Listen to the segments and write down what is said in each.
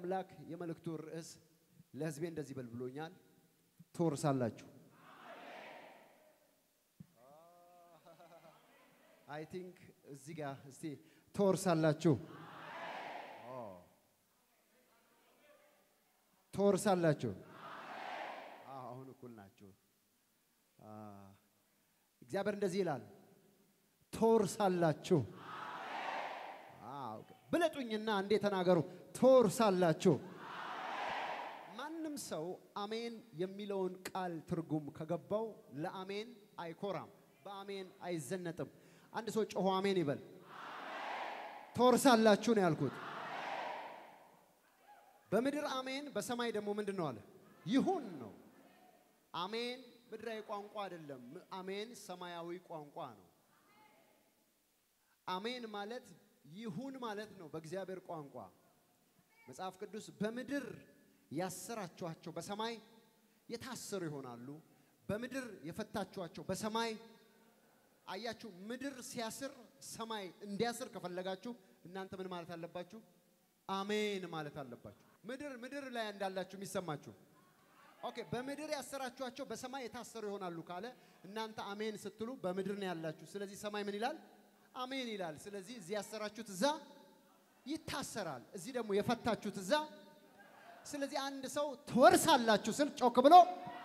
አምላክ የመልእክቱ ርዕስ ለሕዝቤ እንደዚህ በል ብሎኛል፣ ትወርሳላችሁ። አይ ቲንክ እዚህ ጋር እስቲ ትወርሳላችሁ፣ ትወርሳላችሁ። አሁን እኩል ናችሁ። እግዚአብሔር እንደዚህ ይላል፣ ትወርሳላችሁ። ብለጡኝና እንዴ ተናገሩ፣ ትወርሳላችሁ። ማንም ሰው አሜን የሚለውን ቃል ትርጉም ከገባው ለአሜን አይኮራም፣ በአሜን አይዘነጥም። አንድ ሰው ጮሆ አሜን ይበል። ትወርሳላችሁ ነው ያልኩት። በምድር አሜን፣ በሰማይ ደግሞ ምንድን ነው አለ? ይሁን ነው። አሜን ምድራዊ ቋንቋ አይደለም። አሜን ሰማያዊ ቋንቋ ነው። አሜን ማለት ይሁን ማለት ነው በእግዚአብሔር ቋንቋ። መጽሐፍ ቅዱስ በምድር ያሰራችኋቸው በሰማይ የታሰሩ ይሆናሉ፣ በምድር የፈታችኋቸው በሰማይ አያችሁ። ምድር ሲያስር ሰማይ እንዲያስር ከፈለጋችሁ እናንተ ምን ማለት አለባችሁ? አሜን ማለት አለባችሁ። ምድር ምድር ላይ እንዳላችሁ የሚሰማችሁ ኦኬ። በምድር ያሰራችኋቸው በሰማይ የታሰሩ ይሆናሉ ካለ እናንተ አሜን ስትሉ በምድር ነው ያላችሁ። ስለዚህ ሰማይ ምን ይላል? አሜን ይላል። ስለዚህ እዚህ ያሰራችሁት እዛ ይታሰራል፣ እዚህ ደግሞ የፈታችሁት እዛ። ስለዚህ አንድ ሰው ትወርሳላችሁ ስል ጮክ ብሎ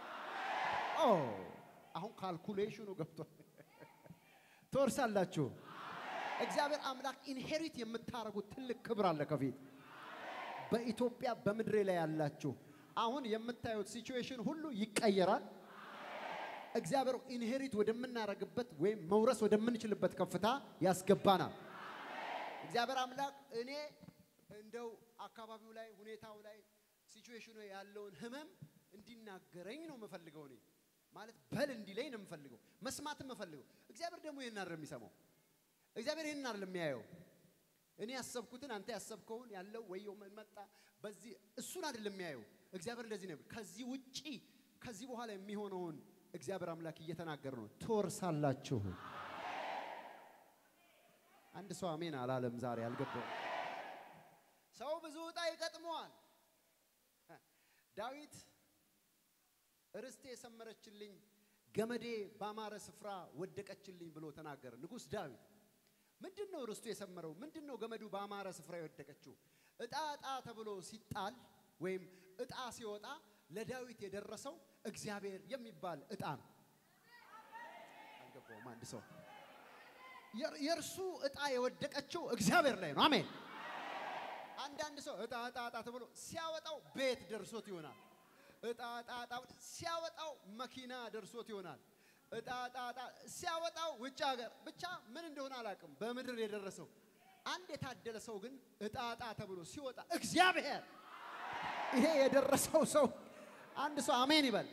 አሁን ካልኩሌሽኑ ገብቷል። ትወርሳላችሁ። እግዚአብሔር አምላክ ኢንሄሪት የምታደርጉት ትልቅ ክብር አለ ከፊት በኢትዮጵያ በምድሬ ላይ ያላችሁ አሁን የምታዩት ሲቹዌሽን ሁሉ ይቀየራል። እግዚአብሔር ኢንሄሪት ወደምናደርግበት ወይም መውረስ ወደምንችልበት ከፍታ ያስገባናል። እግዚአብሔር አምላክ እኔ እንደው አካባቢው ላይ ሁኔታው ላይ ሲቹዌሽኑ ያለውን ህመም እንዲናገረኝ ነው የምፈልገው። እኔ ማለት በል እንዲለኝ ነው የምፈልገው፣ መስማት የምፈልገው። እግዚአብሔር ደግሞ ይህን አይደለም የሚሰማው። እግዚአብሔር ይህን አይደለም የሚያየው። እኔ ያሰብኩትን አንተ ያሰብከውን ያለው ወየው መጣ በዚህ እሱን አይደለም የሚያየው። እግዚአብሔር እንደዚህ ነው። ከዚህ ውጪ ከዚህ በኋላ የሚሆነውን እግዚአብሔር አምላክ እየተናገረ ነው። ትወርሳላችሁ። አንድ ሰው አሜን አላለም ዛሬ አልገባው። ሰው ብዙ ዕጣ ይገጥመዋል። ዳዊት ርስቴ የሰመረችልኝ ገመዴ ባማረ ስፍራ ወደቀችልኝ ብሎ ተናገረ። ንጉሥ ዳዊት ምንድን ነው ርስቱ የሰመረው? ምንድን ነው ገመዱ ባማረ ስፍራ የወደቀችው? ዕጣ ዕጣ ተብሎ ሲጣል ወይም ዕጣ ሲወጣ ለዳዊት የደረሰው እግዚአብሔር የሚባል ዕጣ ነው። አልገባውም። አንድ ሰው የእርሱ ዕጣ የወደቀችው እግዚአብሔር ላይ ነው። አሜን። አንዳንድ ሰው ዕጣ ዕጣ ዕጣ ተብሎ ሲያወጣው ቤት ደርሶት ይሆናል። ዕጣ ዕጣ ዕጣ ሲያወጣው መኪና ደርሶት ይሆናል። ዕጣ ዕጣ ዕጣ ሲያወጣው ውጭ ሀገር ብቻ ምን እንደሆነ አላውቅም። በምድር የደረሰው አንድ የታደለ ሰው ግን ዕጣ ዕጣ ተብሎ ሲወጣ እግዚአብሔር ይሄ የደረሰው ሰው አንድ ሰው አሜን ይበል።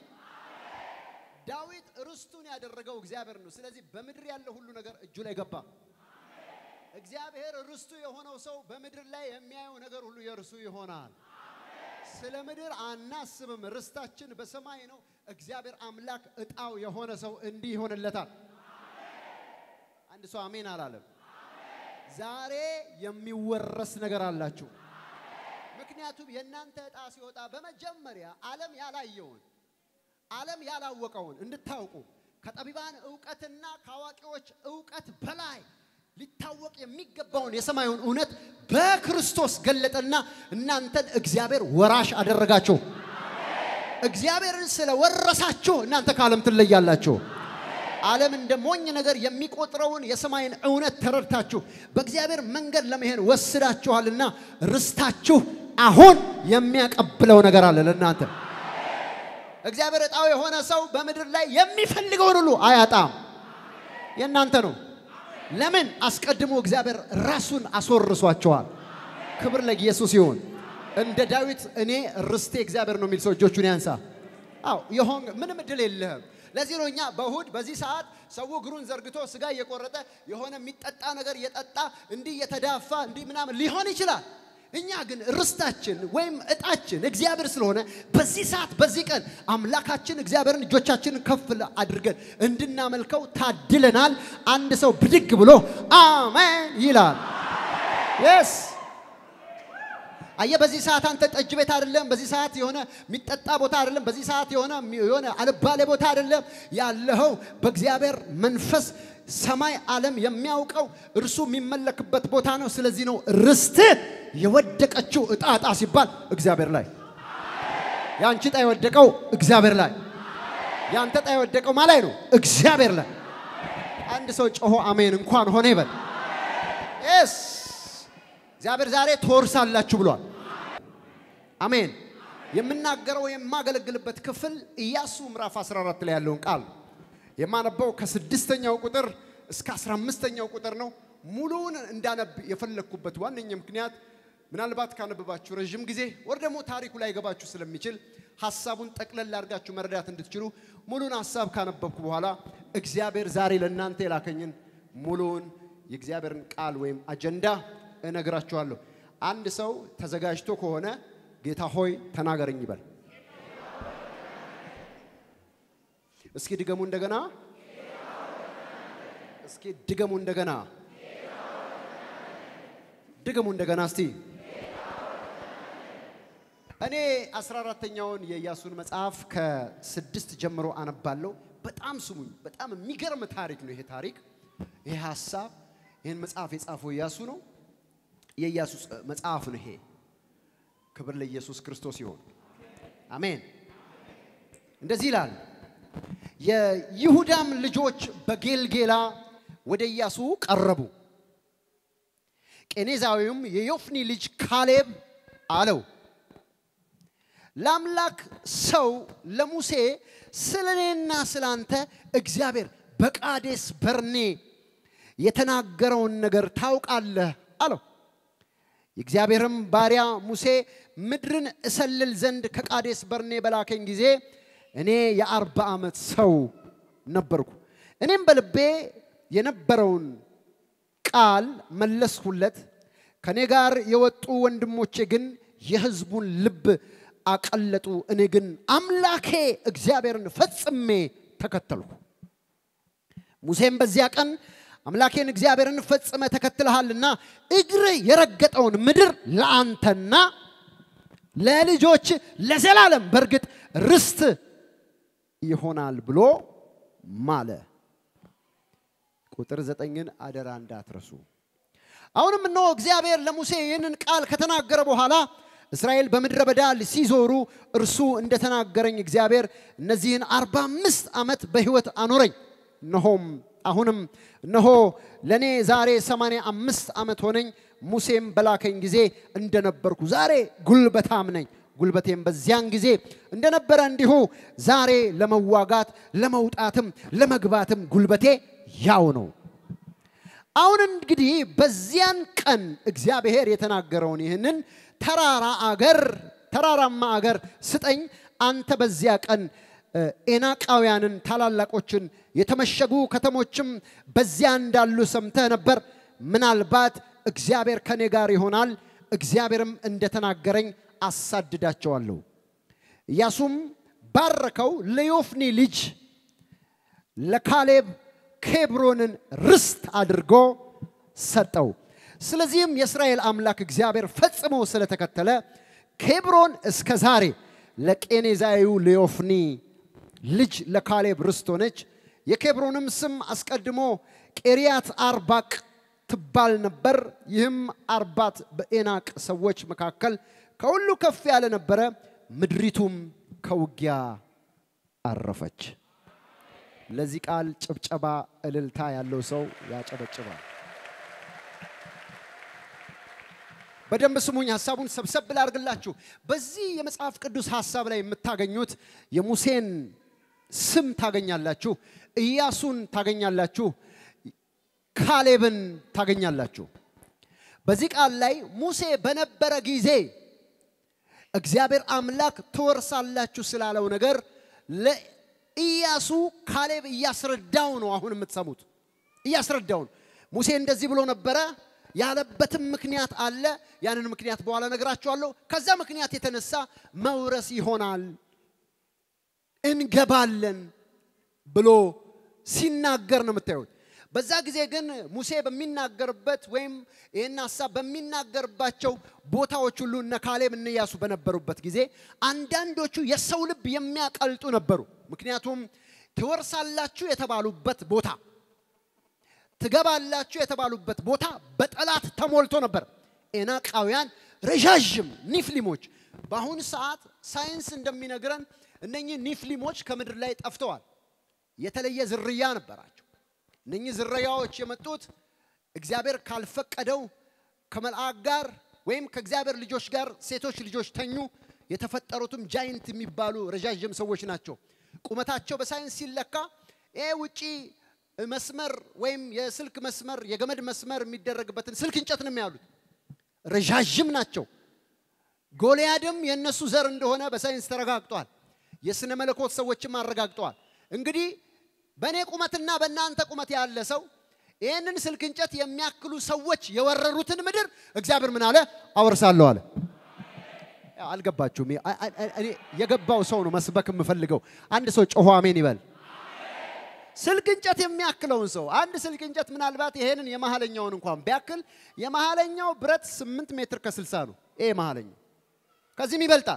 ዳዊት ርስቱን ያደረገው እግዚአብሔር ነው። ስለዚህ በምድር ያለው ሁሉ ነገር እጁ ላይ ገባ። እግዚአብሔር ርስቱ የሆነው ሰው በምድር ላይ የሚያየው ነገር ሁሉ የእርሱ ይሆናል። ስለ ምድር አናስብም፣ ርስታችን በሰማይ ነው። እግዚአብሔር አምላክ ዕጣው የሆነ ሰው እንዲህ ይሆንለታል። አንድ ሰው አሜን አላለም። ዛሬ የሚወረስ ነገር አላችሁ። ምክንያቱም የእናንተ ዕጣ ሲወጣ በመጀመሪያ ዓለም ያላየውን ዓለም ያላወቀውን እንድታውቁ ከጠቢባን እውቀትና ከአዋቂዎች እውቀት በላይ ሊታወቅ የሚገባውን የሰማዩን እውነት በክርስቶስ ገለጠና እናንተን እግዚአብሔር ወራሽ አደረጋችሁ። እግዚአብሔርን ስለወረሳችሁ እናንተ ከዓለም ትለያላችሁ። ዓለም እንደ ሞኝ ነገር የሚቆጥረውን የሰማይን እውነት ተረድታችሁ በእግዚአብሔር መንገድ ለመሄድ ወስዳችኋልና ርስታችሁ አሁን የሚያቀብለው ነገር አለ ለእናንተ። እግዚአብሔር ዕጣው የሆነ ሰው በምድር ላይ የሚፈልገውን ሁሉ አያጣም። የእናንተ ነው። ለምን? አስቀድሞ እግዚአብሔር ራሱን አስወርሷቸዋል። ክብር ለኢየሱስ ይሁን። እንደ ዳዊት እኔ ርስቴ እግዚአብሔር ነው የሚል ሰው እጆቹን ያንሳ። አዎ የሆን ምንም እድል የለህም። ለዚህ ነው እኛ በእሁድ በዚህ ሰዓት ሰው እግሩን ዘርግቶ ስጋ እየቆረጠ የሆነ የሚጠጣ ነገር እየጠጣ እንዲህ እየተዳፋ እንዲህ ምናምን ሊሆን ይችላል። እኛ ግን ርስታችን ወይም እጣችን እግዚአብሔር ስለሆነ በዚህ ሰዓት በዚህ ቀን አምላካችን እግዚአብሔርን እጆቻችንን ከፍ አድርገን እንድናመልከው ታድለናል። አንድ ሰው ብድግ ብሎ አሜን ይላል። የስ አየ በዚህ ሰዓት አንተ ጠጅ ቤት አይደለም። በዚህ ሰዓት የሆነ የሚጠጣ ቦታ አይደለም። በዚህ ሰዓት የሆነ የሆነ አልባሌ ቦታ አይደለም ያለኸው በእግዚአብሔር መንፈስ ሰማይ ዓለም የሚያውቀው እርሱ የሚመለክበት ቦታ ነው። ስለዚህ ነው ርስት የወደቀችው እጣ እጣ ሲባል እግዚአብሔር ላይ የአንቺ ዕጣ የወደቀው እግዚአብሔር ላይ የአንተ ዕጣ የወደቀው ማላይ ነው እግዚአብሔር ላይ። አንድ ሰው ጮሆ አሜን እንኳን ሆነ ይበል። ስ እግዚአብሔር ዛሬ ትወርሳላችሁ ብሏል። አሜን። የምናገረው የማገለግልበት ክፍል ኢያሱ ምዕራፍ 14 ላይ ያለውን ቃል የማነበው ከስድስተኛው ቁጥር እስከ አስራ አምስተኛው ቁጥር ነው። ሙሉውን እንዳነብ የፈለግኩበት ዋነኛ ምክንያት ምናልባት ካነበባችሁ ረዥም ጊዜ ወር ደግሞ ታሪኩ ላይ ገባችሁ ስለሚችል ሀሳቡን ጠቅለል አድርጋችሁ መረዳት እንድትችሉ ሙሉን ሀሳብ ካነበብኩ በኋላ እግዚአብሔር ዛሬ ለእናንተ የላከኝን ሙሉውን የእግዚአብሔርን ቃል ወይም አጀንዳ እነግራችኋለሁ። አንድ ሰው ተዘጋጅቶ ከሆነ ጌታ ሆይ ተናገረኝ ይበል። እስኪ ድገሙ እንደገና። እስኪ ድገሙ እንደገና። ድገሙ እንደገና እስቲ። እኔ አስራ አራተኛውን የኢያሱን መጽሐፍ ከስድስት ጀምሮ አነባለሁ። በጣም ስሙኝ። በጣም የሚገርም ታሪክ ነው ይሄ ታሪክ። ይሄ ሀሳብ ይህን መጽሐፍ የጻፈው ኢያሱ ነው። የኢያሱ መጽሐፍ ነው ይሄ። ክብር ለኢየሱስ ክርስቶስ ይሆን። አሜን። እንደዚህ ይላል። የይሁዳም ልጆች በጌልጌላ ወደ ኢያሱ ቀረቡ። ቄኔዛዊውም የዮፍኒ ልጅ ካሌብ አለው ለአምላክ ሰው ለሙሴ ስለ እኔና ስለ አንተ እግዚአብሔር በቃዴስ በርኔ የተናገረውን ነገር ታውቃለህ አለው። የእግዚአብሔርም ባሪያ ሙሴ ምድርን እሰልል ዘንድ ከቃዴስ በርኔ በላከኝ ጊዜ እኔ የአርባ ዓመት ሰው ነበርኩ። እኔም በልቤ የነበረውን ቃል መለስሁለት። ከእኔ ጋር የወጡ ወንድሞቼ ግን የሕዝቡን ልብ አቀለጡ። እኔ ግን አምላኬ እግዚአብሔርን ፈጽሜ ተከተልሁ። ሙሴም በዚያ ቀን አምላኬን እግዚአብሔርን ፈጽመ ተከትለሃልና እግር የረገጠውን ምድር ለአንተና ለልጆች ለዘላለም በእርግጥ ርስት ይሆናል ብሎ ማለ። ቁጥር ዘጠኝን አደራ እንዳትረሱ። አሁንም እነሆ እግዚአብሔር ለሙሴ ይህንን ቃል ከተናገረ በኋላ እስራኤል በምድረ በዳ ሲዞሩ እርሱ እንደተናገረኝ እግዚአብሔር እነዚህን አርባ አምስት ዓመት በሕይወት አኖረኝ። እነሆም አሁንም እነሆ ለእኔ ዛሬ ሰማንያ አምስት ዓመት ሆነኝ። ሙሴም በላከኝ ጊዜ እንደነበርኩ ዛሬ ጉልበታም ነኝ። ጉልበቴም በዚያን ጊዜ እንደነበረ እንዲሁ ዛሬ ለመዋጋት ለመውጣትም ለመግባትም ጉልበቴ ያው ነው። አሁን እንግዲህ በዚያን ቀን እግዚአብሔር የተናገረውን ይህንን ተራራ አገር ተራራማ አገር ስጠኝ። አንተ በዚያ ቀን ኤናቃውያንን ታላላቆችን የተመሸጉ ከተሞችም በዚያ እንዳሉ ሰምተህ ነበር። ምናልባት እግዚአብሔር ከኔ ጋር ይሆናል፣ እግዚአብሔርም እንደተናገረኝ አሳድዳቸዋለሁ። ኢያሱም ባረከው፣ ለዮፍኒ ልጅ ለካሌብ ኬብሮንን ርስት አድርጎ ሰጠው። ስለዚህም የእስራኤል አምላክ እግዚአብሔር ፈጽሞ ስለተከተለ ኬብሮን እስከ ዛሬ ለቄኔዛዊው ለዮፍኒ ልጅ ለካሌብ ርስት ሆነች። የኬብሮንም ስም አስቀድሞ ቄሪያት አርባቅ ትባል ነበር። ይህም አርባት በኤናቅ ሰዎች መካከል ከሁሉ ከፍ ያለ ነበረ። ምድሪቱም ከውጊያ አረፈች። ለዚህ ቃል ጭብጨባ፣ እልልታ ያለው ሰው ያጨበጭባል። በደንብ ስሙኝ። ሀሳቡን ሰብሰብ ላድርግላችሁ። በዚህ የመጽሐፍ ቅዱስ ሀሳብ ላይ የምታገኙት የሙሴን ስም ታገኛላችሁ፣ ኢያሱን ታገኛላችሁ፣ ካሌብን ታገኛላችሁ። በዚህ ቃል ላይ ሙሴ በነበረ ጊዜ እግዚአብሔር አምላክ ትወርሳላችሁ ስላለው ነገር ለኢያሱ ካሌብ እያስረዳው ነው። አሁን የምትሰሙት እያስረዳው ነው። ሙሴ እንደዚህ ብሎ ነበረ ያለበትም ምክንያት አለ። ያንን ምክንያት በኋላ ነግራችኋለሁ። ከዛ ምክንያት የተነሳ መውረስ ይሆናል እንገባለን ብሎ ሲናገር ነው የምታዩት። በዛ ጊዜ ግን ሙሴ በሚናገርበት ወይም ይህን ሀሳብ በሚናገርባቸው ቦታዎች ሁሉ እነ ካሌብ እነ ኢያሱ በነበሩበት ጊዜ አንዳንዶቹ የሰው ልብ የሚያቀልጡ ነበሩ። ምክንያቱም ትወርሳላችሁ የተባሉበት ቦታ ትገባላችሁ የተባሉበት ቦታ በጠላት ተሞልቶ ነበር። ኤናቃውያን ረዣዥም ኒፍሊሞች። በአሁኑ ሰዓት ሳይንስ እንደሚነግረን እነኚህ ኒፍሊሞች ከምድር ላይ ጠፍተዋል። የተለየ ዝርያ ነበራቸው። እነኚህ ዝርያዎች የመጡት እግዚአብሔር ካልፈቀደው ከመልአክ ጋር ወይም ከእግዚአብሔር ልጆች ጋር ሴቶች ልጆች ተኙ። የተፈጠሩትም ጃይንት የሚባሉ ረዣዥም ሰዎች ናቸው። ቁመታቸው በሳይንስ ሲለካ ይሄ ውጪ መስመር ወይም የስልክ መስመር የገመድ መስመር የሚደረግበትን ስልክ እንጨት ነው የሚያሉት። ረዣዥም ናቸው። ጎልያድም የእነሱ ዘር እንደሆነ በሳይንስ ተረጋግጧል። የሥነ መለኮት ሰዎችም አረጋግጠዋል። እንግዲህ በእኔ ቁመትና በእናንተ ቁመት ያለ ሰው ይህንን ስልክ እንጨት የሚያክሉ ሰዎች የወረሩትን ምድር እግዚአብሔር ምን አለ? አወርሳለሁ አለ። ያው አልገባችሁም? አ- አ- እኔ የገባው ሰው ነው መስበክ የምፈልገው። አንድ ሰው ጮሆ አሜን ይበል። ስልክ እንጨት የሚያክለውን ሰው አንድ ስልክ እንጨት ምናልባት ይሄንን የመሀለኛውን እንኳን ቢያክል የመሀለኛው ብረት ስምንት ሜትር ከስልሳ ነው። ይሄ መሀለኛው ከዚህም ይበልጣል።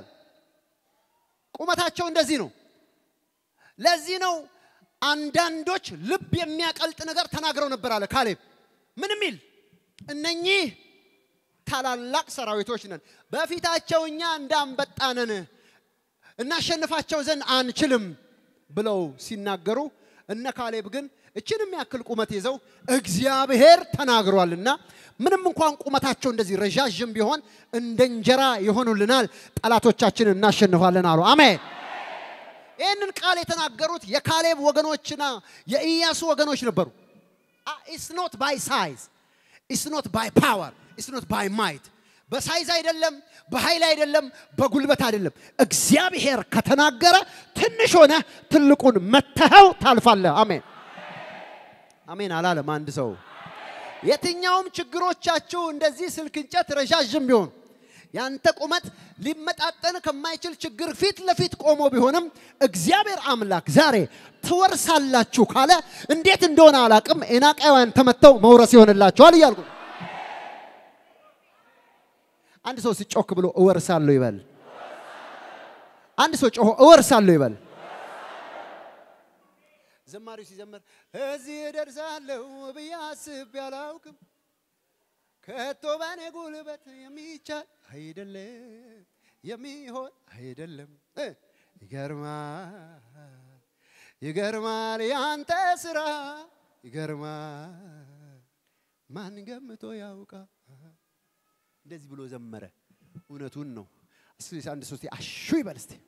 ቁመታቸው እንደዚህ ነው። ለዚህ ነው አንዳንዶች ልብ የሚያቀልጥ ነገር ተናግረው ነበር አለ ካሌብ። ምን ሚል እነኚህ ታላላቅ ሰራዊቶች ነን፣ በፊታቸው እኛ እንዳንበጣ ነን፣ እናሸንፋቸው ዘንድ አንችልም ብለው ሲናገሩ እነ ካሌብ ግን እችን የሚያክል ቁመት ይዘው እግዚአብሔር ተናግሯልና ምንም እንኳን ቁመታቸው እንደዚህ ረዣዥም ቢሆን እንደ እንጀራ ይሆኑልናል፣ ጠላቶቻችንን እናሸንፋለን አሉ። አሜን። ይህንን ቃል የተናገሩት የካሌብ ወገኖችና የኢያሱ ወገኖች ነበሩ። ኢትስ ኖት ባይ ሳይዝ ኢትስ ኖት ባይ ፓወር ኢትስ ኖት ባይ ማይት በሳይዝ አይደለም፣ በኃይል አይደለም፣ በጉልበት አይደለም። እግዚአብሔር ከተናገረ ትንሽ ሆነ ትልቁን መተኸው ታልፋለህ። አሜን አሜን አላለም አንድ ሰው። የትኛውም ችግሮቻችሁ እንደዚህ ስልክ እንጨት ረዣዥም ቢሆኑ ያንተ ቁመት ሊመጣጠን ከማይችል ችግር ፊት ለፊት ቆሞ ቢሆንም እግዚአብሔር አምላክ ዛሬ ትወርሳላችሁ ካለ እንዴት እንደሆነ አላቅም፣ ኤናቃውያን ተመተው መውረስ ይሆንላችኋል እያልኩ ነው። አንድ ሰው ሲጮክ ብሎ እወርሳለሁ ይበል። አንድ ሰው ጮሆ እወርሳለሁ ይበል። ዘማሪው ሲዘምር እዚህ እደርሳለሁ ብዬ አስቤ አላውቅም፣ ከቶ በኔ ጉልበት የሚቻል አይደለም፣ የሚሆን አይደለም። እ ይገርማል፣ ይገርማል ያንተ ስራ ይገርማል፣ ማን ገምቶ ያውቃል። እንደዚህ ብሎ ዘመረ። እውነቱን ነው። እስኪ አንድ ሶስቴ አሹ ይበል እስቲ።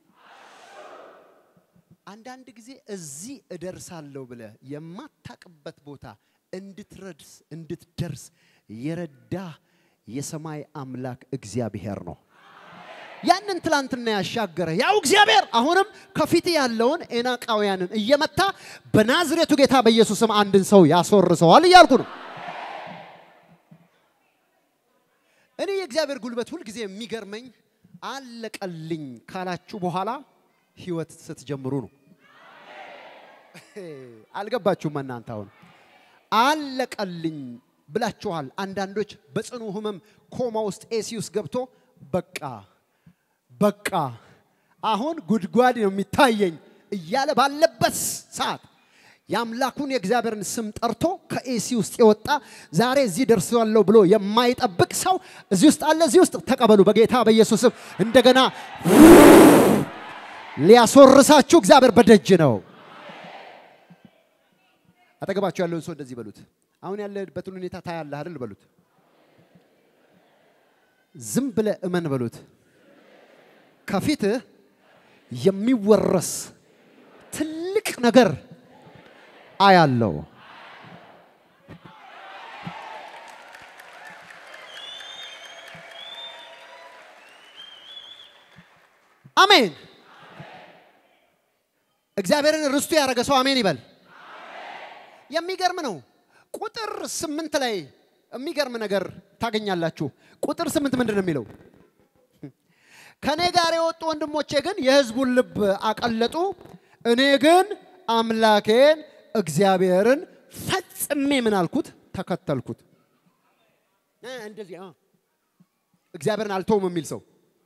አንዳንድ ጊዜ እዚህ እደርሳለሁ ብለህ የማታቅበት ቦታ እንድትረድስ እንድትደርስ የረዳ የሰማይ አምላክ እግዚአብሔር ነው። ያንን ትላንትና ያሻገረ ያው እግዚአብሔር አሁንም ከፊት ያለውን ኤናቃውያንን እየመታ በናዝሬቱ ጌታ በኢየሱስም አንድን ሰው ያስወርሰዋል እያልኩ ነው። እኔ የእግዚአብሔር ጉልበት ሁልጊዜ የሚገርመኝ አለቀልኝ ካላችሁ በኋላ ህይወት ስትጀምሩ ነው። አልገባችሁም እናንተ? አሁን አለቀልኝ ብላችኋል። አንዳንዶች በጽኑ ህመም ኮማ ውስጥ ኤሲ ውስጥ ገብቶ በቃ በቃ አሁን ጉድጓድ ነው የሚታየኝ እያለ ባለበት ሰዓት የአምላኩን የእግዚአብሔርን ስም ጠርቶ ከኤሲ ውስጥ የወጣ ዛሬ እዚህ ደርሳለሁ ብሎ የማይጠብቅ ሰው እዚህ ውስጥ አለ። እዚህ ውስጥ ተቀበሉ በጌታ በኢየሱስ ስም። እንደገና ሊያስወርሳችሁ እግዚአብሔር በደጅ ነው። አጠገባችሁ ያለውን ሰው እንደዚህ በሉት። አሁን ያለበትን ሁኔታ ታያለህ አይደል? በሉት። ዝም ብለህ እመን በሉት። ከፊትህ የሚወረስ ትልቅ ነገር አያለው። አሜን። እግዚአብሔርን ርስቱ ያደረገ ሰው አሜን ይበል። የሚገርም ነው። ቁጥር ስምንት ላይ የሚገርም ነገር ታገኛላችሁ። ቁጥር ስምንት ምንድን ነው የሚለው? ከእኔ ጋር የወጡ ወንድሞቼ ግን የሕዝቡን ልብ አቀለጡ፣ እኔ ግን አምላኬን እግዚአብሔርን ፈጽሜ ምን አልኩት? ተከተልኩት። እ እንደዚህ አ እግዚአብሔርን አልተውም የሚል ሰው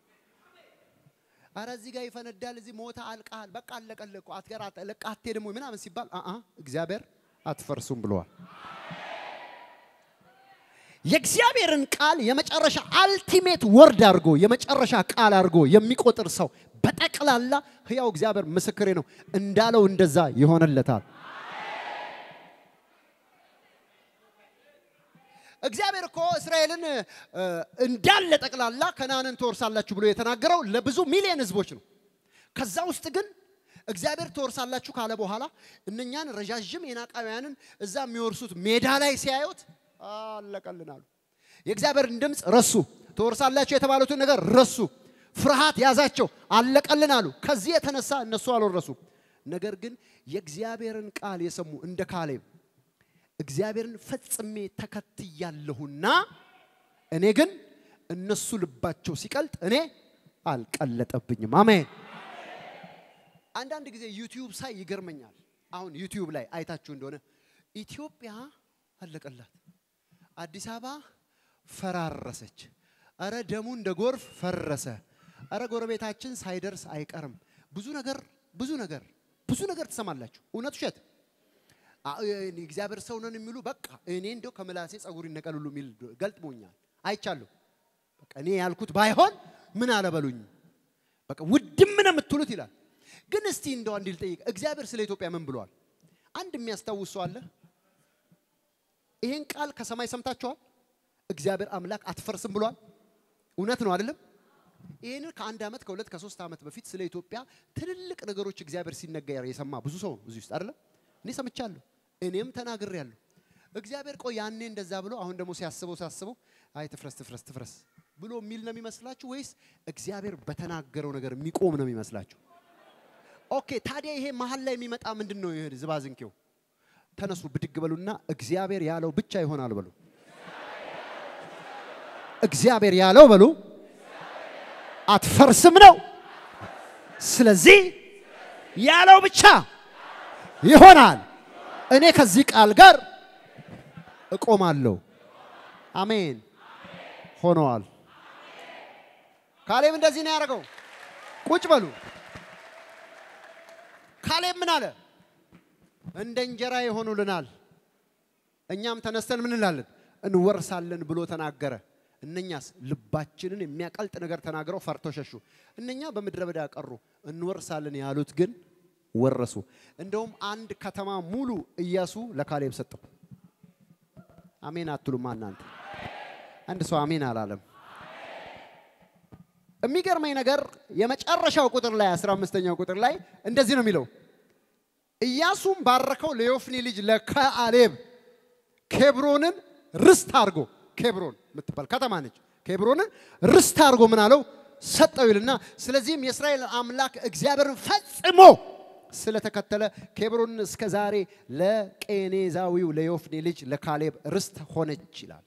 አረ እዚህ ጋር ይፈነዳል፣ እዚህ ሞታ አልቃል፣ በቃ አለቀልህ እኮ አትገራ ለቃ አትሄድም ወይ ምናምን ሲባል አ አ እግዚአብሔር አትፈርሱም ብለዋል። የእግዚአብሔርን ቃል የመጨረሻ አልቲሜት ወርድ አድርጎ የመጨረሻ ቃል አድርጎ የሚቆጥር ሰው በጠቅላላ ሕያው እግዚአብሔር ምስክሬ ነው እንዳለው እንደዛ ይሆንለታል። እግዚአብሔር እኮ እስራኤልን እ፣ እንዳለ ጠቅላላ ከነዓንን ትወርሳላችሁ ብሎ የተናገረው ለብዙ ሚሊዮን ህዝቦች ነው። ከዛ ውስጥ ግን እግዚአብሔር ትወርሳላችሁ ካለ በኋላ እነኛን ረዣዥም የናቃውያንን እዛ የሚወርሱት ሜዳ ላይ ሲያዩት አለቀልን አሉ። የእግዚአብሔርን ድምፅ ረሱ። ትወርሳላችሁ የተባሉትን ነገር ረሱ። ፍርሃት ያዛቸው፣ አለቀልን አሉ። ከዚህ የተነሳ እነሱ አልወረሱም። ነገር ግን የእግዚአብሔርን ቃል የሰሙ እንደ ካሌብ እግዚአብሔርን ፈጽሜ ተከትያለሁና እኔ ግን እነሱ ልባቸው ሲቀልጥ እኔ አልቀለጠብኝም። አሜን። አንዳንድ ጊዜ ዩቲዩብ ሳይ ይገርመኛል። አሁን ዩቲዩብ ላይ አይታችሁ እንደሆነ ኢትዮጵያ አለቀላት፣ አዲስ አበባ ፈራረሰች፣ እረ ደሙ እንደ ጎርፍ ፈረሰ፣ እረ ጎረቤታችን ሳይደርስ አይቀርም። ብዙ ነገር ብዙ ነገር ብዙ ነገር ትሰማላችሁ። እውነት ውሸት አ- እኔ እግዚአብሔር ሰው ነን የሚሉ በቃ እኔ እንደው ከምላሴ ጸጉር ይነቀል ሁሉ የሚል ገልጥሞኛል፣ አይቻለሁ። በቃ እኔ ያልኩት ባይሆን ምን አለበሉኝ፣ በቃ ውድም ነው የምትሉት ይላል። ግን እስቲ እንደው አንድ ልጠይቅ፣ እግዚአብሔር ስለ ኢትዮጵያ ምን ብሏል? አንድ የሚያስታውስ ሰው አለ? ይሄን ቃል ከሰማይ ሰምታችኋል? እግዚአብሔር አምላክ አትፈርስም ብሏል። እውነት ነው አይደለም? ይህንን ከአንድ ዓመት ከሁለት ከሶስት ዓመት በፊት ስለ ኢትዮጵያ ትልልቅ ነገሮች እግዚአብሔር ሲነገር የሰማ ብዙ ሰው ነው እዚህ ውስጥ አይደለም? እኔ ሰምቻለሁ፣ እኔም ተናግሬያለሁ። እግዚአብሔር ቆይ ያኔ እንደዛ ብሎ አሁን ደግሞ ሲያስበው ሲያስበው አይ ትፍረስ ትፍረስ ትፍረስ ብሎ የሚል ነው የሚመስላችሁ ወይስ እግዚአብሔር በተናገረው ነገር የሚቆም ነው የሚመስላችሁ? ኦኬ ታዲያ ይሄ መሀል ላይ የሚመጣ ምንድን ነው? ይሄ ዝባዝንኬው ተነሱ ብድግ በሉና እግዚአብሔር ያለው ብቻ ይሆናል በሉ። እግዚአብሔር ያለው በሉ አትፈርስም ነው። ስለዚህ ያለው ብቻ ይሆናል። እኔ ከዚህ ቃል ጋር እቆማለሁ። አሜን። ሆነዋል። ካሌብ እንደዚህ ነው ያደረገው። ቁጭ በሉ። ካሌብ ምን አለ? እንደ እንጀራ ይሆኑልናል፣ እኛም ተነስተን ምን እንላለን እንወርሳለን ብሎ ተናገረ። እነኛስ ልባችንን የሚያቀልጥ ነገር ተናግረው ፈርተው ሸሹ። እነኛ በምድረ በዳ ቀሩ። እንወርሳለን ያሉት ግን ወረሱ። እንደውም አንድ ከተማ ሙሉ ኢያሱ ለካሌብ ሰጠው። አሜን አትሉማ እናንተ? አንድ ሰው አሜን አላለም። የሚገርመኝ ነገር የመጨረሻው ቁጥር ላይ አስራ አምስተኛው ቁጥር ላይ እንደዚህ ነው የሚለው ኢያሱም ባረከው ለዮፍኒ ልጅ ለካሌብ ኬብሮንን ርስት አድርጎ ኬብሮን የምትባል ከተማ ነች። ኬብሮንን ርስት አድርጎ ምን አለው ሰጠው ይልና ስለዚህም የእስራኤል አምላክ እግዚአብሔርን ፈጽሞ ስለተከተለ ኬብሮንን እስከ ዛሬ ለቄኔዛዊው ለዮፍኔ ልጅ ለካሌብ ርስት ሆነች ይላል።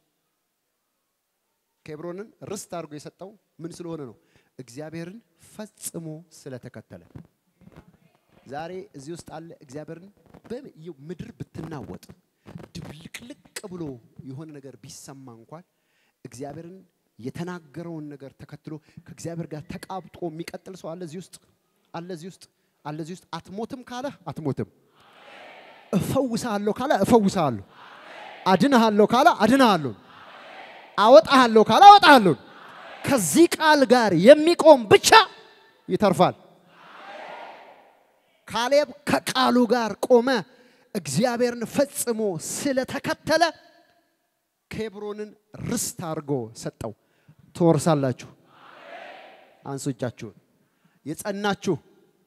ኬብሮንን ርስት አድርጎ የሰጠው ምን ስለሆነ ነው? እግዚአብሔርን ፈጽሞ ስለተከተለ። ዛሬ እዚህ ውስጥ አለ እግዚአብሔርን በ- ምድር ብትናወጥ ድብልቅልቅ ብሎ የሆነ ነገር ቢሰማ እንኳን እግዚአብሔርን የተናገረውን ነገር ተከትሎ ከእግዚአብሔር ጋር ተቃብጦ የሚቀጥል ሰው አለ እዚህ ውስጥ አለ እዚህ ውስጥ አለ እዚህ ውስጥ አትሞትም ካለ አትሞትም፣ እፈውስሃለሁ ካለ እፈውስሃለሁ፣ አድንሃለሁ ካለ አድንሃለሁ፣ አወጣሃለሁ ካለ አወጣሃለሁ። ከዚህ ቃል ጋር የሚቆም ብቻ ይተርፋል። ካሌብ ከቃሉ ጋር ቆመ። እግዚአብሔርን ፈጽሞ ስለተከተለ ኬብሮንን ርስት አድርጎ ሰጠው። ትወርሳላችሁ። አንሱ እጃችሁን። የጸናችሁ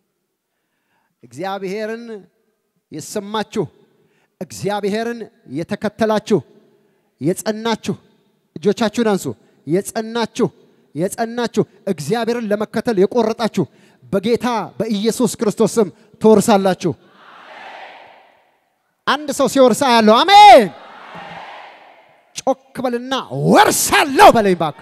እግዚአብሔርን የሰማችሁ እግዚአብሔርን የተከተላችሁ የጸናችሁ እጆቻችሁን አንሱ። የጸናችሁ የጸናችሁ እግዚአብሔርን ለመከተል የቆረጣችሁ በጌታ በኢየሱስ ክርስቶስ ስም ትወርሳላችሁ። አንድ ሰው ሲወርሳ ያለው አሜን። ጮክ በልና ወርሳለሁ በለኝ እባክህ።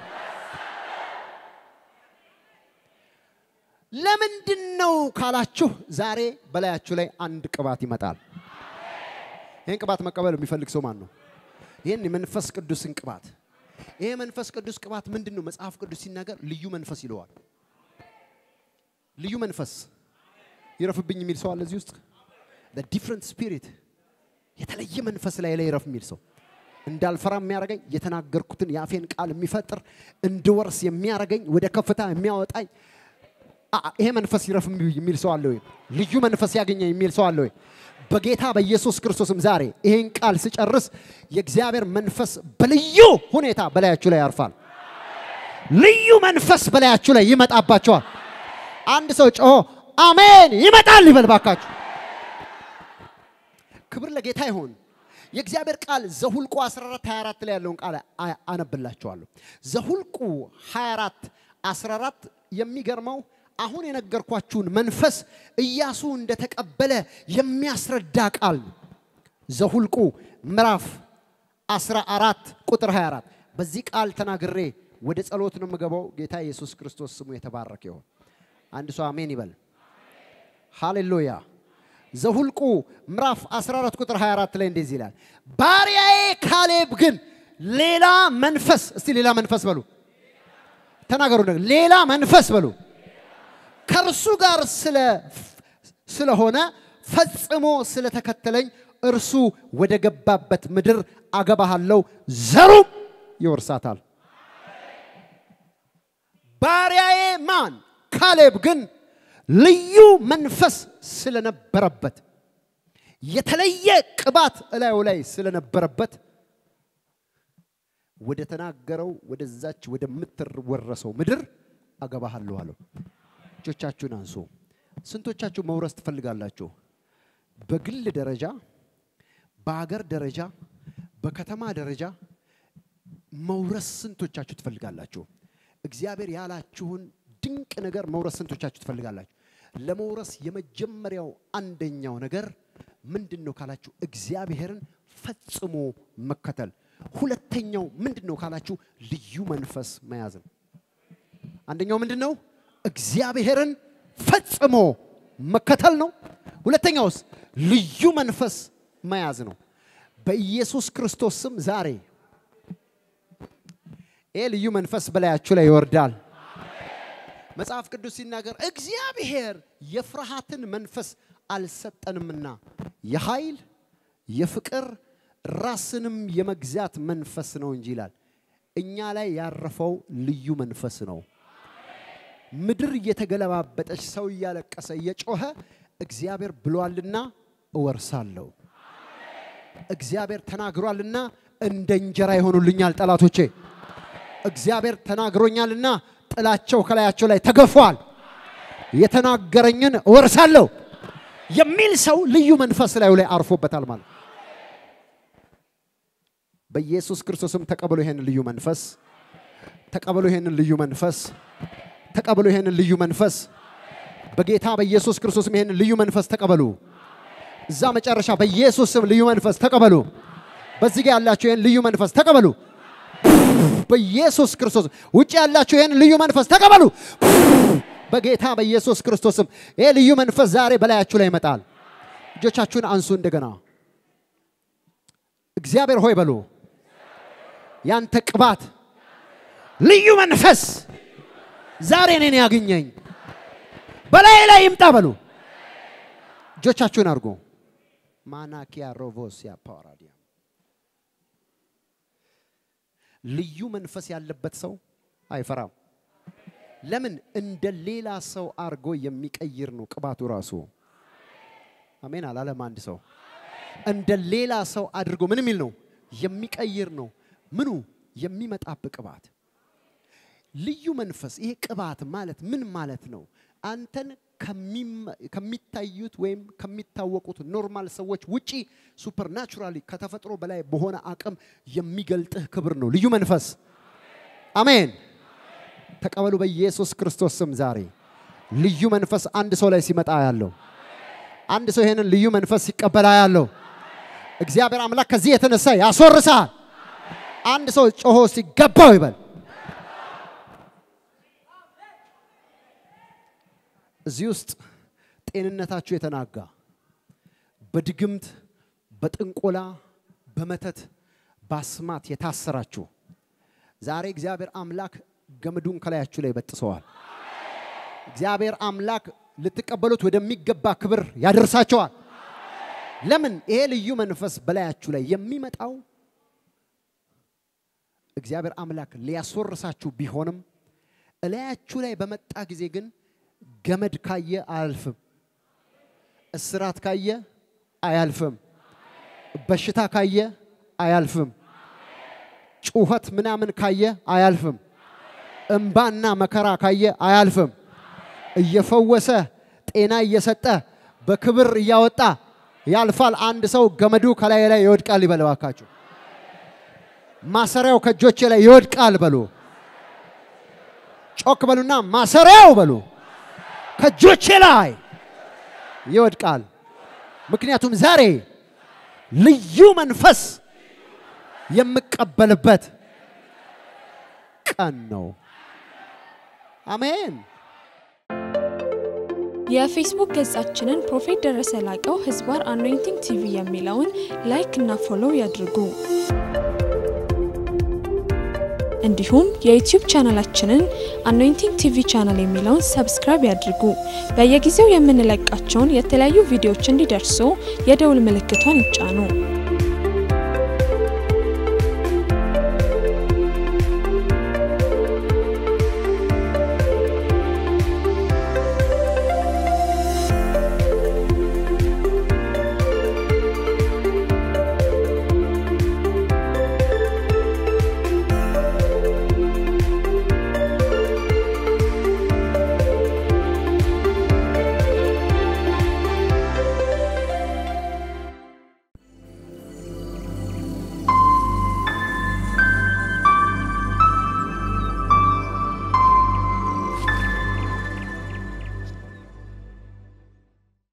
ለምንድን ነው ካላችሁ ዛሬ በላያችሁ ላይ አንድ ቅባት ይመጣል። ይህን ቅባት መቀበል የሚፈልግ ሰው ማን ነው? ይህን የመንፈስ ቅዱስን ቅባት ይሄ መንፈስ ቅዱስ ቅባት ምንድን ነው? መጽሐፍ ቅዱስ ሲናገር ልዩ መንፈስ ይለዋል። ልዩ መንፈስ ይረፍብኝ የሚል ሰው አለ እዚህ ውስጥ ዲፍረንት ስፒሪት የተለየ መንፈስ ላይ ላይ ይረፍ የሚል ሰው እንዳልፈራ የሚያደርገኝ የተናገርኩትን የአፌን ቃል የሚፈጥር እንድወርስ የሚያደርገኝ ወደ ከፍታ የሚያወጣኝ አ- ይሄ መንፈስ ይረፍ የሚል ሰው አለ ወይ? ልዩ መንፈስ ያገኘኝ የሚል ሰው አለ ወይ? በጌታ በኢየሱስ ክርስቶስም ዛሬ ይሄን ቃል ስጨርስ የእግዚአብሔር መንፈስ በልዩ ሁኔታ በላያችሁ ላይ ያርፋል። ልዩ መንፈስ በላያችሁ ላይ ይመጣባቸዋል። አንድ ሰው ጮሆ አሜን ይመጣል ይበል ባካችሁ። ክብር ለጌታ ይሁን። የእግዚአብሔር ቃል ዘሁልቁ 14 24 ላይ ያለውን ቃል አ- አነብላችኋለሁ። ዘሁልቁ 24 14 የሚገርመው አሁን የነገርኳችሁን መንፈስ ኢያሱ እንደተቀበለ የሚያስረዳ ቃል ነው። ዘሁልቁ ምዕራፍ 14 ቁጥር 24 በዚህ ቃል ተናግሬ ወደ ጸሎት ነው የምገባው። ጌታ ኢየሱስ ክርስቶስ ስሙ የተባረከ ይሁን። አንድ ሰው አሜን ይበል። ሃሌሉያ። ዘሁልቁ ምዕራፍ 14 ቁጥር 24 ላይ እንደዚህ ይላል፣ ባሪያዬ ካሌብ ግን ሌላ መንፈስ፣ እስቲ ሌላ መንፈስ በሉ ተናገሩ፣ ነገር ሌላ መንፈስ በሉ ከእርሱ ጋር ስለ ስለሆነ ፈጽሞ ስለተከተለኝ እርሱ ወደ ገባበት ምድር አገባሃለሁ፣ ዘሩም ይወርሳታል። ባሪያዬ ማን ካሌብ ግን ልዩ መንፈስ ስለነበረበት የተለየ ቅባት እላዩ ላይ ስለነበረበት ወደ ተናገረው ወደዛች ወደምትወረሰው ምድር አገባሃለሁ አለው። እጆቻችሁን አንሱ። ስንቶቻችሁ መውረስ ትፈልጋላችሁ? በግል ደረጃ፣ በአገር ደረጃ፣ በከተማ ደረጃ መውረስ ስንቶቻችሁ ትፈልጋላችሁ? እግዚአብሔር ያላችሁን ድንቅ ነገር መውረስ ስንቶቻችሁ ትፈልጋላችሁ? ለመውረስ የመጀመሪያው አንደኛው ነገር ምንድን ነው ካላችሁ እግዚአብሔርን ፈጽሞ መከተል። ሁለተኛው ምንድን ነው ካላችሁ ልዩ መንፈስ መያዝ ነው። አንደኛው ምንድን ነው? እግዚአብሔርን ፈጽሞ መከተል ነው። ሁለተኛውስ ልዩ መንፈስ መያዝ ነው። በኢየሱስ ክርስቶስ ስም ዛሬ ይህ ልዩ መንፈስ በላያችሁ ላይ ይወርዳል። መጽሐፍ ቅዱስ ሲናገር እግዚአብሔር የፍርሃትን መንፈስ አልሰጠንምና የኃይል የፍቅር ራስንም የመግዛት መንፈስ ነው እንጂ ይላል። እኛ ላይ ያረፈው ልዩ መንፈስ ነው። ምድር እየተገለባበጠች ሰው እያለቀሰ እየጮኸ እግዚአብሔር ብሏልና እወርሳለሁ፣ እግዚአብሔር ተናግሯልና እንደ እንጀራ ይሆኑልኛል ጠላቶቼ፣ እግዚአብሔር ተናግሮኛልና ጥላቸው ከላያቸው ላይ ተገፏል፣ የተናገረኝን እወርሳለሁ የሚል ሰው ልዩ መንፈስ ላዩ ላይ አርፎበታል ማለት ነው። በኢየሱስ ክርስቶስም ተቀበሉ ይሄንን ልዩ መንፈስ፣ ተቀበሉ ይሄንን ልዩ መንፈስ፣ ተቀበሉ ይሄንን ልዩ መንፈስ። በጌታ በኢየሱስ ክርስቶስም ይሄንን ልዩ መንፈስ ተቀበሉ። እዛ መጨረሻ በኢየሱስ ስም ልዩ መንፈስ ተቀበሉ። በዚህ ጋር ያላችሁ ይሄን ልዩ መንፈስ ተቀበሉ። በኢየሱስ ክርስቶስ ውጭ ያላችሁ ይሄን ልዩ መንፈስ ተቀበሉ። በጌታ በኢየሱስ ክርስቶስም ይሄ ልዩ መንፈስ ዛሬ በላያችሁ ላይ ይመጣል። እጆቻችሁን አንሱ እንደገና እግዚአብሔር ሆይ በሉ። ያንተ ቅባት ልዩ መንፈስ ዛሬ እኔን ያግኘኝ በላይ ላይ ይምጣ በሉ። እጆቻችሁን አድርጎ ማናኪያ ሮቮሲያ ፓራዲያ ልዩ መንፈስ ያለበት ሰው አይፈራም። ለምን? እንደ ሌላ ሰው አድርጎ የሚቀይር ነው ቅባቱ ራሱ። አሜን አላለም አንድ ሰው እንደ ሌላ ሰው አድርጎ ምን የሚል ነው የሚቀይር ነው። ምኑ የሚመጣብህ ቅባት ልዩ መንፈስ። ይሄ ቅባት ማለት ምን ማለት ነው? አንተን ከሚታዩት ወይም ከሚታወቁት ኖርማል ሰዎች ውጪ ሱፐርናቹራሊ ከተፈጥሮ በላይ በሆነ አቅም የሚገልጥህ ክብር ነው ልዩ መንፈስ። አሜን ተቀበሉ በኢየሱስ ክርስቶስ ስም። ዛሬ ልዩ መንፈስ አንድ ሰው ላይ ሲመጣ ያለው አንድ ሰው ይሄንን ልዩ መንፈስ ሲቀበላ ያለው እግዚአብሔር አምላክ ከዚህ የተነሳ ያስወርሳል። አንድ ሰው ጮሆ ሲገባው ይበል። እዚህ ውስጥ ጤንነታችሁ የተናጋ በድግምት በጥንቆላ በመተት ባስማት የታሰራችሁ ዛሬ እግዚአብሔር አምላክ ገመዱን ከላያችሁ ላይ በጥሰዋል። እግዚአብሔር አምላክ ልትቀበሉት ወደሚገባ ክብር ያደርሳቸዋል። ለምን? ይሄ ልዩ መንፈስ በላያችሁ ላይ የሚመጣው እግዚአብሔር አምላክ ሊያስወርሳችሁ ቢሆንም እላያችሁ ላይ በመጣ ጊዜ ግን ገመድ ካየ አያልፍም፣ እስራት ካየ አያልፍም፣ በሽታ ካየ አያልፍም፣ ጩኸት ምናምን ካየ አያልፍም፣ እምባና መከራ ካየ አያልፍም። እየፈወሰ ጤና እየሰጠ በክብር እያወጣ ያልፋል። አንድ ሰው ገመዱ ከላይ ላይ ይወድቃል ይበል እባካችሁ። ማሰሪያው ከእጆቼ ላይ ይወድቃል በሉ። ጮክ በሉና ማሰሪያው በሉ ከእጆቼ ላይ ይወድቃል። ምክንያቱም ዛሬ ልዩ መንፈስ የምቀበልበት ቀን ነው። አሜን። የፌስቡክ ገጻችንን ፕሮፌት ደረሰ ላቀው ህዝባር አኖይንቲንግ ቲቪ የሚለውን ላይክ እና ፎሎው ያድርጉ። እንዲሁም የዩቲዩብ ቻናላችንን አኖይንቲንግ ቲቪ ቻናል የሚለውን ሰብስክራይብ ያድርጉ። በየጊዜው የምንለቃቸውን የተለያዩ ቪዲዮዎች እንዲደርሱ የደውል ምልክቷን ይጫኑ።